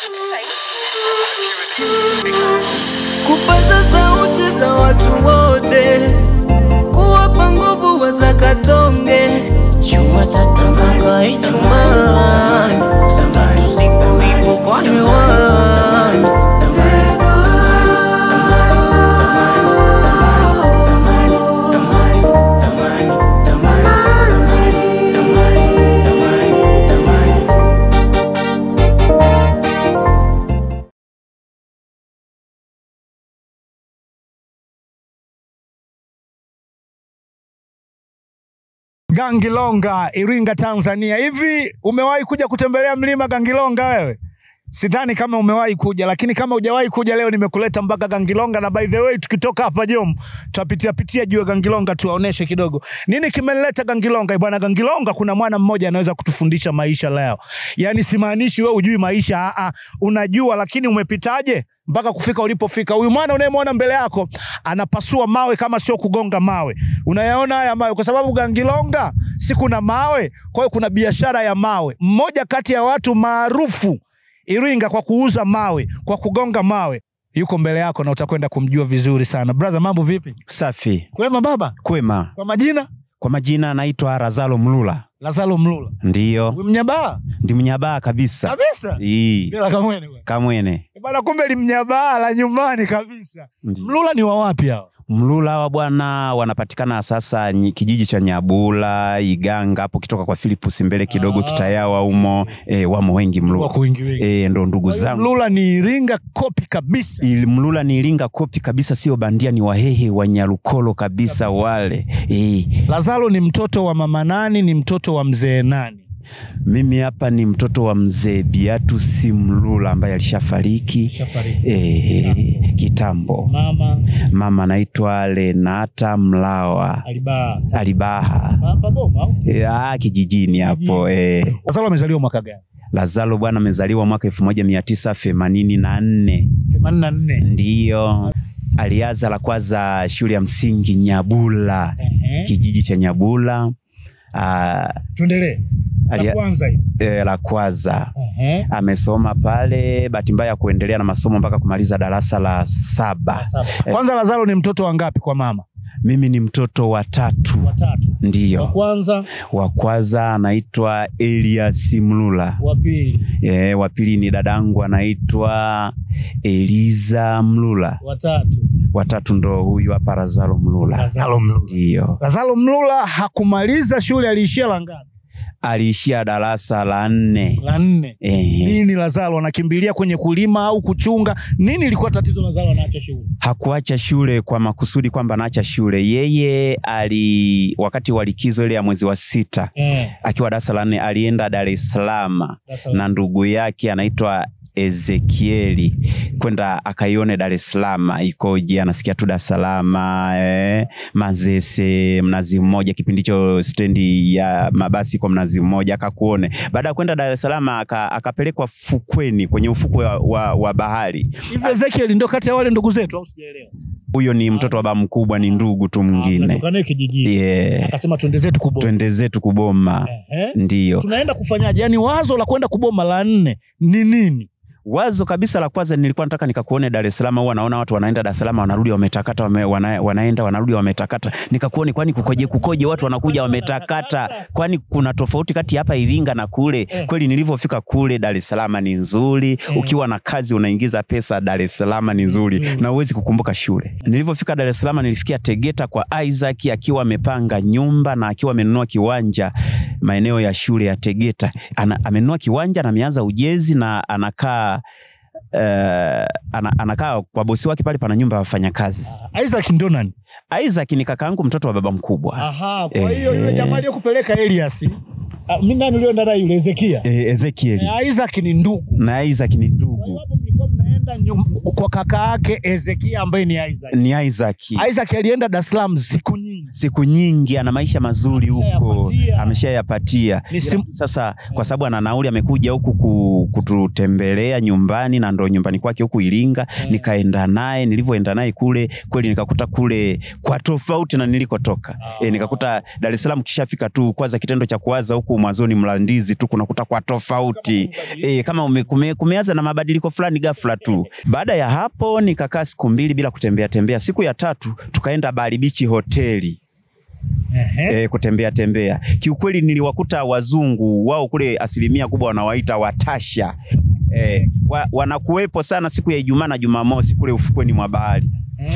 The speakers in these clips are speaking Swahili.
kupaza sauti za watu wote, kuwapa nguvu wazakatonge. Jumatatu mpaka Ijumaa, saa tatu siku ipo kwa hewani. Gangilonga, Iringa, Tanzania. Hivi umewahi kuja kutembelea mlima Gangilonga wewe? Sidhani kama umewahi kuja, lakini kama hujawahi kuja, leo nimekuleta mpaka Gangilonga, na by the way, tukitoka hapa Jom tutapitia pitia juu ya Gangilonga, tuwaoneshe kidogo nini kimeleta Gangilonga. Bwana Gangilonga, kuna mwana mmoja anaweza kutufundisha maisha leo. Yani simaanishi wewe ujui maisha, aa, unajua, lakini umepitaje mpaka kufika ulipofika. Huyu mwana unayemwona mbele yako anapasua mawe kama sio kugonga mawe. Unayaona haya mawe, kwa sababu Gangilonga si kuna mawe, kwa hiyo kuna biashara ya mawe. Mmoja kati ya watu maarufu Iringa kwa kuuza mawe, kwa kugonga mawe, yuko mbele yako na utakwenda kumjua vizuri sana. Brother, mambo vipi? Safi. Kwema baba. Kwema. Kwa majina Kwa majina naitwa Razalo Mlula. Lazaro Mlula. Ndiyo. Mnyabaa Ndi mnyabaa kabisa. kabisa, Ii. bila kamwene bwana. Kamwene. bwana, kumbe limnyabaa la nyumbani kabisa. Ndiyo. Mlula ni wa wapi hao? Mlula wa bwana wanapatikana sasa nyi- kijiji cha Nyabula, Iganga hapo kitoka kwa Philipus mbele kidogo Ah. Kitayawa umo e, wamo wengi Mlula. Wako wengi wengi. E, ndo ndugu Kwa hiyo zangu. Mlula ni Iringa kopi kabisa. Il- Mlula ni Iringa kopi kabisa, sio bandia, ni Wahehe wa Nyarukolo kabisa, Kabisa. wale e. Lazaro ni mtoto wa mama nani? Ni mtoto wa mzee nani? Mimi hapa ni mtoto wa mzee Biatus Mlula ambaye alishafariki e, kitambo. Mama Mama anaitwa Lenata Mlawa alibaa Alibaha hapa Boma. au? e, ah, kijijini hapo e. Lazaro amezaliwa mwaka gani? Lazaro bwana amezaliwa mwaka elfu moja mia tisa themanini na nne 84. ndiyo alianza la kwanza shule ya msingi Nyabula, Ehe. kijiji cha Nyabula. Ah, Tuendelee. alia- La kwanza hii. e, la kwanza Ehe. amesoma pale, bahati mbaya ya kuendelea na masomo mpaka kumaliza darasa la saba. Kwanza Lazaro ni mtoto wa ngapi kwa mama? Mimi ni mtoto wa tatu, Watatu. Wa ndiyo. kwanza, Wa kwanza anaitwa Elias Mlula. wa pili, E, wa pili ni dadangu anaitwa Eliza Mlula. watatu. Watatu ndo huyu hapa Lazaro Mlula. Lazaro Mlula. Ndiyo, Lazaro Mlula hakumaliza shule, aliishia la ngapi? aliishia darasa la nne. La nne. Ehe. Nini Lazaro anakimbilia kwenye kulima au kuchunga? Nini ilikuwa tatizo Lazaro anaacha shule? Hakuacha shule kwa makusudi kwamba anaacha shule. Yeye ali wakati wa likizo ile ya mwezi wa sita Eh. akiwa darasa la nne alienda Dar es Salaam Lazaro. na ndugu yake anaitwa Ezekieli kwenda akaione Dar es Salaam ikoje, anasikia tu Dar es Salaam eh, Mazese, Mnazi Mmoja, kipindi hicho stendi ya mabasi kwa Mnazi Mmoja, akakuone. Baada ya kwenda Dar es Salaam aka, akapelekwa fukweni kwenye ufukwe wa, wa, wa bahari. Hivi Ezekiel ndo kati ya wale ndugu zetu au sijaelewa? Huyo ni mtoto wa baba mkubwa, ni ndugu tu mwingine. Tunatoka naye kijijini. Yeah. Akasema twende zetu kuboma. Twende zetu kuboma, Ehe. ndiyo Tunaenda kufanyaje? Yaani wazo la kwenda kuboma la nne ni nini? wazo kabisa la kwanza nilikuwa nataka nikakuone Dar es Salaam. Huwa naona watu wanaenda Dar es Salaam wanarudi wametakata, wame, wana, wanaenda wanarudi wametakata. Nikakuone, kwani kukoje? Kukoje watu wanakuja wametakata? Kwani kuna tofauti kati ya hapa Iringa na kule? Eh. Kweli nilivyofika kule Dar es Salaam ni nzuri, ukiwa na kazi unaingiza pesa, Dar es Salaam ni nzuri Nzuri. na huwezi kukumbuka shule. Nilivyofika Dar es Salaam nilifikia Tegeta kwa Isaac akiwa amepanga nyumba na akiwa amenunua kiwanja maeneo ya shule ya Tegeta. Ana, amenunua kiwanja na ameanza ujenzi na anakaa uh, ana, anakaa kwa bosi wake pale, pana nyumba ya wafanyakazi. Isaac ndo nani? Isaac ni kakaangu mtoto wa baba mkubwa. Aha, kwa Eh. hiyo yule jamaa aliyokupeleka Elias. ah, Mimi nani ulioenda naye yule Ezekia? E, Ezekieli Eh, Isaac ni ndugu. na Isaac ni Kwa hiyo ndugu. hapo mlikuwa mnaenda Umeenda nyum- kwa kaka yake Ezekia ambaye ni Isaac. ni Isaac. Isaac alienda Dar es Salaam siku nyingi. siku nyingi ana maisha mazuri huko Ameshayapatia. ameshayapatia Ni sim- sasa kwa sababu ana nauli amekuja huku ku- kututembelea nyumbani na ndo nyumbani kwake huku Iringa nikaenda naye nilivyoenda naye kule kweli nikakuta kule kwa tofauti na nilikotoka e, nikakuta Dar es Salaam kishafika tu kwanza kitendo cha kuwaza huku mwanzoni Mlandizi tu kunakuta kwa tofauti e, kama ume, kume, kumeanza na mabadiliko fulani ghafla tu baada ya hapo nikakaa siku mbili bila kutembea tembea siku ya tatu tukaenda Bali Beach hoteli Ehe. e, kutembea tembea. Kiukweli niliwakuta wazungu wao kule, asilimia kubwa wanawaita watasha e, wa, wanakuwepo sana siku ya Ijumaa na Jumamosi kule ufukweni mwa bahari.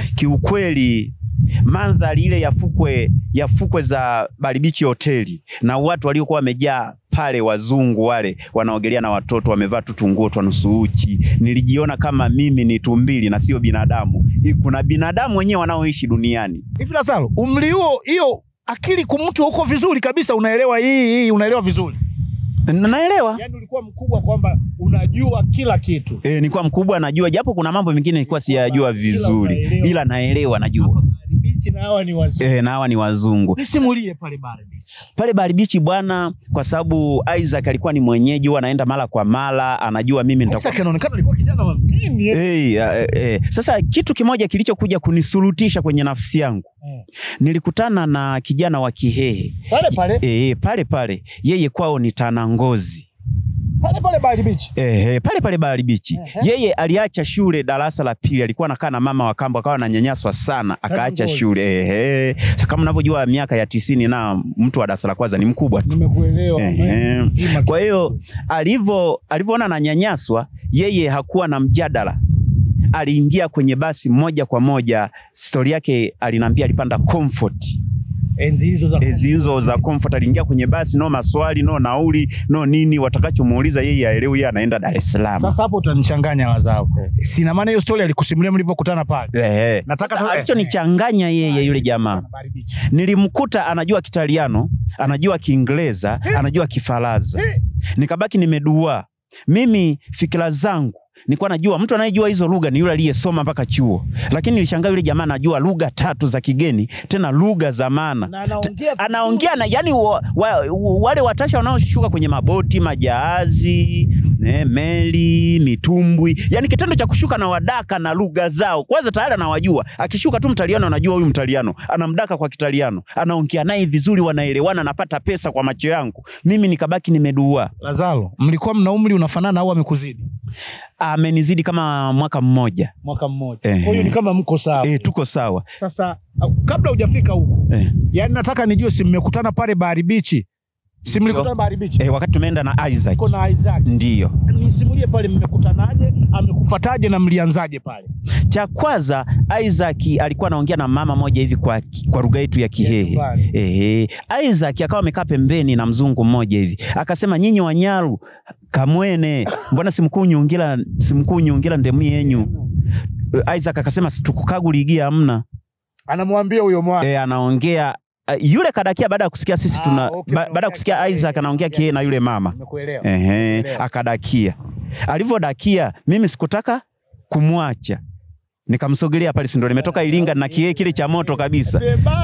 Kiukweli mandhari ile ya fukwe ya fukwe za Baribichi hoteli na watu waliokuwa wamejaa pale, wazungu wale wanaogelea na watoto wamevaa tu tunguo twa nusu uchi, nilijiona kama mimi ni tumbili na sio binadamu. Hii Kuna binadamu wenyewe wanaoishi duniani. Hivi Lazaro, umri huo hiyo akili kumtu huko vizuri kabisa, unaelewa hii hii, unaelewa vizuri. Na- Naelewa. Yaani ulikuwa mkubwa kwamba unajua kila kitu. E, nilikuwa mkubwa najua, japo kuna mambo mengine nilikuwa siyajua vizuri, unaelewa. ila naelewa najua. Bahari Beach na hawa ni wazuri. E, na hawa ni wazungu Nisimulie pale Bahari Beach. pale Bahari Beach bwana, kwa sababu Isaac alikuwa ni mwenyeji, huwa anaenda mara kwa mara, anajua mimi nitakuwa Sasa anaonekana alikuwa kijana wa mjini. eh. Hey, eh, eh. Sasa kitu kimoja kilichokuja kunisurutisha kwenye nafsi yangu Eh. nilikutana na kijana wa Kihehe Pale pale e, pale pale, yeye kwao ni Tanangozi. pale pale Bahari Beach. Ehe, pale pale Bahari Beach. Ehe. Yeye aliacha shule darasa la pili, alikuwa anakaa na mama wa kambo, akawa ananyanyaswa sana, akaacha Tanangozi. shule. Ehe. Sasa kama unavyojua miaka ya tisini na mtu wa darasa la kwanza ni mkubwa tu. Nimekuelewa. Ehe. Mzima. Kwa hiyo alivyo alivyoona ananyanyaswa, yeye hakuwa na mjadala, aliingia kwenye basi moja kwa moja. Stori yake aliniambia alipanda comfort enzi hizo za enzi hizo za comfort, aliingia kwenye basi, no maswali, no nauli, no nini, watakachomuuliza yeye aelewi, yeye anaenda Dar es Salaam. Sasa hapo utanichanganya Lazaro. Sina maana hiyo story alikusimulia mlivyokutana pale. Ehe. Nataka Sasa tu- alichonichanganya yeye yule jamaa Bahari Beach. nilimkuta anajua Kitaliano, anajua Kiingereza, anajua Kifaransa. Nikabaki nimedua. Mimi fikira zangu nilikuwa najua mtu anayejua hizo lugha ni yule aliyesoma mpaka chuo, lakini nilishangaa yule jamaa anajua lugha tatu za kigeni, tena lugha za maana Na anaongea vizuri. anaongea na yani wa, wa, wale watasha wanaoshuka kwenye maboti, majahazi, ne, meli, mitumbwi, yani kitendo cha kushuka na wadaka na lugha zao, kwanza tayari anawajua. Akishuka tu Mtaliano anajua huyu Mtaliano, anamdaka kwa Kitaliano, anaongea naye vizuri, wanaelewana, anapata pesa kwa macho yangu. Mimi nikabaki nimedua. Lazaro, mlikuwa mna umri unafanana au amekuzidi? Amenizidi kama mwaka mmoja. Mwaka mmoja. Ehe. Kwa hiyo ni kama mko sawa. E, tuko sawa Sasa au- kabla hujafika huko, e. yaani nataka nijue si mmekutana pale Bahari Beach. Si mlikutana Bahari Beach? E, wakati tumeenda na Isaac Uko na Isaac. ndiyo Nisimulie pale mmekutanaje, amekufataje na mlianzaje pale? cha kwanza Isaac alikuwa anaongea na mama moja hivi kwa, kwa lugha yetu ya Kihehe. nyumbani. Ehe. Isaac akawa amekaa pembeni na mzungu mmoja hivi akasema, nyinyi Wanyaru kamwene, mbona simkunyungira simkunyungira ndemu yenyu? Isaac akasema situkukaguligia amna. Anamwambia huyo mwana. E, anaongea uh, yule kadakia baada ya kusikia sisi Ah, tuna okay, ba, baada ya unaongea kusikia Kihehe, Isaac anaongea unaongea Kihehe na yule mama Nimekuelewa. Ehe, Elewa. akadakia. Alivyodakia mimi sikutaka kumwacha, nikamsogelea pale, si ndo nimetoka Iringa na kiee kile cha moto kabisa.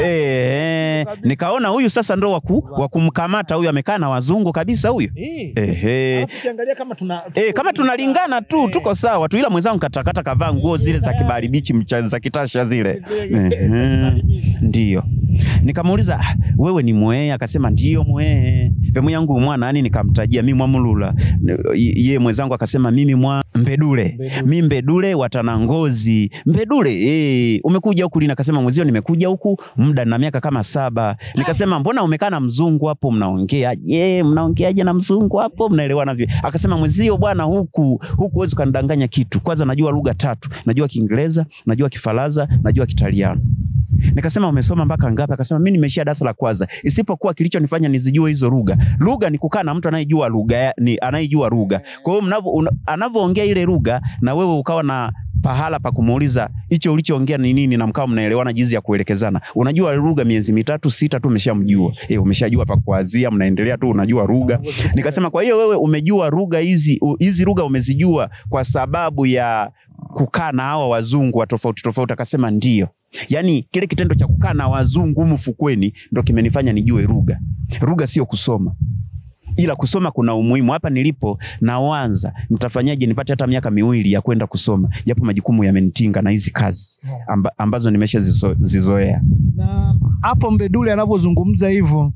Eh, nikaona huyu sasa ndo waku, wa kumkamata huyu, amekaa na wazungu kabisa huyu. Eh. Ehe. Alafu ukiangalia kama tuna Eh, kama tunalingana tu tuko sawa tu, ila mwenzangu katakata kavaa nguo zile za kibali bichi mcha za kitasha zile. Ehe. Ndiyo. Nikamuuliza "Ah, wewe ni mwee? Akasema ndio mwee. Vemu yangu mwana nani? Nikamtajia mimi Mwamulula. Ye mwenzangu akasema mimi mwa Mbedule. Mbedule. Mimi Mbedule watanangozi. Mbedule eh, umekuja huku lini? Akasema mwezio nimekuja huku muda na miaka kama saba. Nikasema mbona umekaa na mzungu hapo mnaongea? Je, mnaongeaje na mzungu hapo? Mnaelewana vipi? Akasema mwezio bwana, huku huku huwezi ukanidanganya kitu. Kwanza najua lugha tatu. Najua Kiingereza, najua Kifaransa, najua Kitaliano. Nikasema umesoma mpaka ngapi? Akasema mimi nimeishia darasa la kwanza, isipokuwa kilichonifanya nizijue hizo lugha. Lugha ni kukaa na mtu anayejua lugha, ya- ni anayejua lugha. Kwa hiyo mnavyo una- anavyoongea ile lugha na wewe ukawa na pahala pa kumuuliza hicho ulichoongea ni nini, na mkawa mnaelewana jinsi ya kuelekezana. Unajua lugha miezi mitatu sita tu umeshamjua, eh, umeshajua pa kuanzia, mnaendelea tu, unajua lugha. Nikasema kwa hiyo wewe umejua lugha hizi u- hizi lugha umezijua kwa sababu ya kukaa na hawa wazungu wa tofauti tofauti? Akasema ndio. Yaani kile kitendo cha kukaa na wazungu humu fukweni ndo kimenifanya nijue lugha. Lugha sio kusoma ila kusoma kuna umuhimu. Hapa nilipo nawanza, nitafanyaje nipate hata miaka miwili ya kwenda kusoma, japo majukumu yamenitinga na hizi kazi amba, ambazo nimeshazizoea. Na hapo Mbedule anavyozungumza hivyo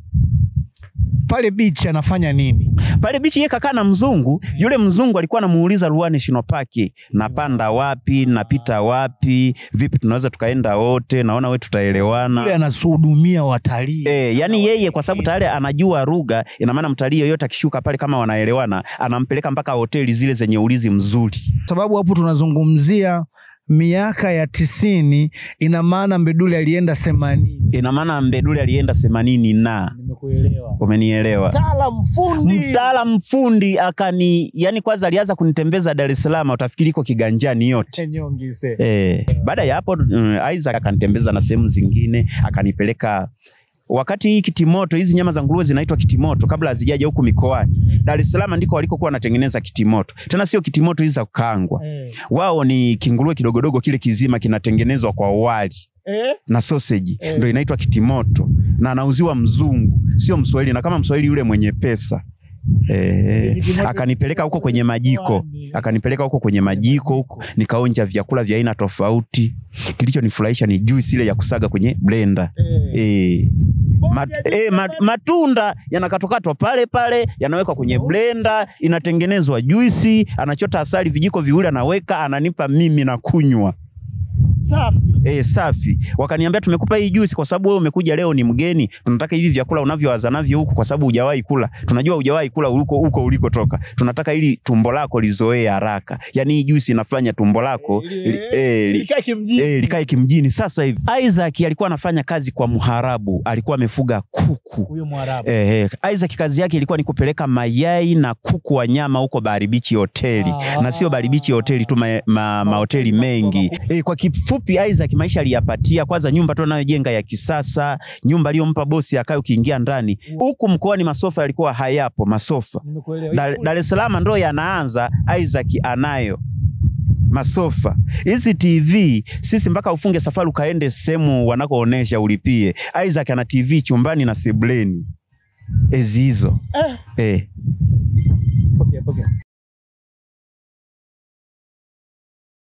pale beach anafanya nini? Pale bichi yeye kakaa na mzungu, yule mzungu alikuwa anamuuliza Ruaha National Park, napanda wapi, napita wapi, vipi tunaweza tukaenda wote, naona we Yule tutaelewana. anasuhudumia watalii. E, yani yeye kwa sababu tayari anajua lugha, ina maana mtalii yoyote akishuka pale kama wanaelewana, anampeleka mpaka hoteli zile zenye ulinzi mzuri. sababu hapo tunazungumzia miaka ya tisini, ina maana Mbedule alienda themanini. Ina maana Mbedule alienda themanini na Nimekuelewa. umenielewa. Mtaalam fundi. Mtaalam fundi akani, yani kwanza alianza kunitembeza Dar es Salaam, utafikiri iko kiganjani yote. Nyongise. Eh, baada ya hapo mm, Isaac akanitembeza na sehemu zingine, akanipeleka wakati hii kitimoto, hizi nyama za nguruwe zinaitwa kitimoto kabla hazijaja huku mikoani. Dar es Salaam ndiko walikokuwa wanatengeneza kitimoto, tena sio kitimoto hizi za kukaangwa. Eh. Wao ni kinguruwe kidogodogo kile kizima kinatengenezwa kwa wali Eh? na sausage Eh. ndio inaitwa kitimoto, na anauziwa mzungu, sio Mswahili, na kama Mswahili yule mwenye pesa Eh, Kitimoto- akanipeleka huko kwenye majiko, akanipeleka huko kwenye majiko huko, nikaonja vyakula vya aina tofauti. Kilichonifurahisha ni juice ile ya kusaga kwenye blender eh. Mat, eh, mat, matunda yanakatwakatwa pale pale, yanawekwa kwenye blender, inatengenezwa juisi. Anachota asali vijiko viwili, anaweka, ananipa mimi na kunywa. Safi. Eh, safi. Wakaniambia tumekupa hii juice kwa sababu wewe umekuja leo ni mgeni. Tunataka hivi vyakula unavyowaza navyo huku kwa sababu hujawahi kula. Tunajua hujawahi kula huko huko ulikotoka. Tunataka ili tumbo lako lizoee haraka. Yaani hii juice inafanya tumbo lako li, eh, li, eh, likae kimjini sasa hivi. Isaac alikuwa anafanya kazi kwa muharabu, alikuwa amefuga kuku. Huyo Mwarabu. Eh, eh, Isaac kazi yake ilikuwa ni kupeleka mayai na kuku wa nyama huko Bahari Beach hoteli Ah. na sio Bahari Beach hoteli tu, ma, ma, mahoteli mengi. Eh, kwa kifupi Isaac maisha aliyapatia. Kwanza nyumba tu anayojenga ya kisasa, nyumba aliyompa bosi akae, ukiingia ndani huku mkoani masofa yalikuwa hayapo masofa. Nimekuelewa. Dar Dar es Salaam ndo yanaanza, Isaac anayo masofa hizi TV. Sisi mpaka ufunge safari ukaende sehemu wanakoonesha ulipie. Isaac ana TV chumbani na sebuleni ezi hizo eh.